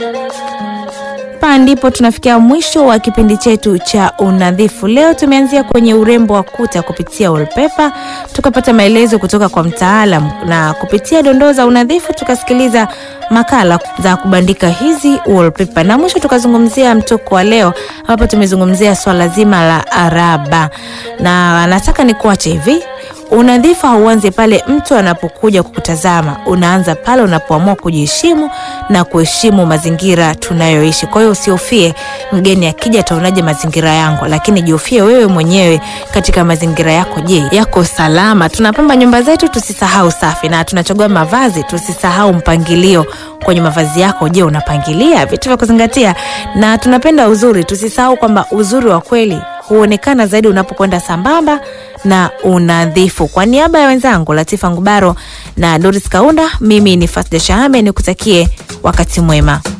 Hapa ndipo tunafikia mwisho wa kipindi chetu cha unadhifu. Leo tumeanzia kwenye urembo wa kuta kupitia wallpaper, tukapata maelezo kutoka kwa mtaalam, na kupitia dondoo za unadhifu tukasikiliza makala za kubandika hizi wallpaper, na mwisho tukazungumzia mtoko wa leo, ambapo tumezungumzia swala zima la araba, na nataka nikuache hivi Unadhifu hauanzi pale mtu anapokuja kukutazama, unaanza pale unapoamua kujiheshimu na kuheshimu mazingira tunayoishi. Kwa hiyo usihofie mgeni akija ataonaje mazingira yangu, lakini jihofie wewe mwenyewe katika mazingira yako. Je, yako salama? Tunapamba nyumba zetu, tusisahau safi, na tunachagua mavazi, tusisahau mpangilio kwenye mavazi yako. Je, unapangilia vitu vya kuzingatia? Na tunapenda uzuri, tusisahau kwamba uzuri wa kweli huonekana zaidi unapokwenda sambamba na unadhifu. Kwa niaba ya wenzangu Latifa Ngubaro na Doris Kaunda, mimi ni Fasda Shahame, nikutakie wakati mwema.